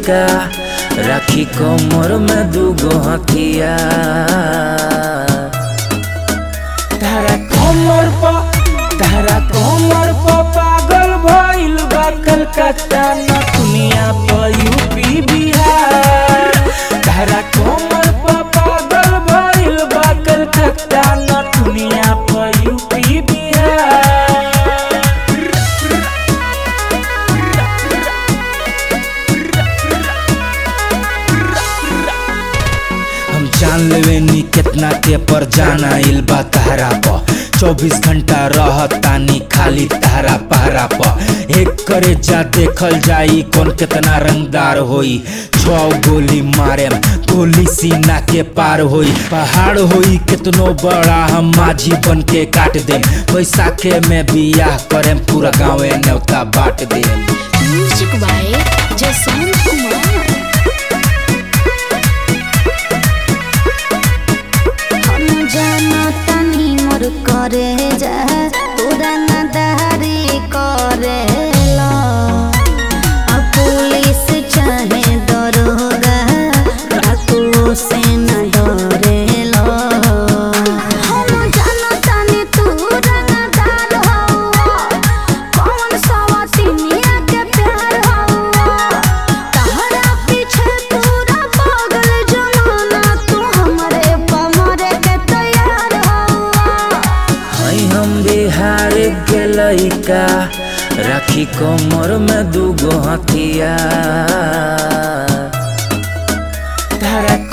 लइका राखी कमर में दूगो हथिया तारा कमर पर तारा कमर पर पागल भइल बा कलकत्ता न दुनिया पर यूपी बिहार तारा कमर पर पागल भइल बा कलकत्ता न दुनिया पर यूपी बिहार हम जान लेवे नी कितना के पर जाना इल बा तहरा प चौबीस घंटा रहतानी खाली तहरा पहरा प एक करे जा देखल जाई कौन कितना रंगदार होई छौ गोली मारे गोली सीना के पार होई पहाड़ होई कितनो बड़ा हम माझी बन के काट दे बैसाखे में बियाह करे पूरा गाँवे न्योता बांट दे म्यूजिक बाय जसवंत कुमार हम जाना तनी मोर करे जा तोरा नदारी करेला अब पुलिस चाहे दरोगा डाकुओं से न डरेला हम जाना तनी तू रंगदार हवा कौन सवातिनिया के प्यार हवा तहरा पीछे पूरा पागल जमाना तू हमरे पमरे के तैयार हवा हई हम बिहार के लइका राखी कमर में दूगो हथिया तारा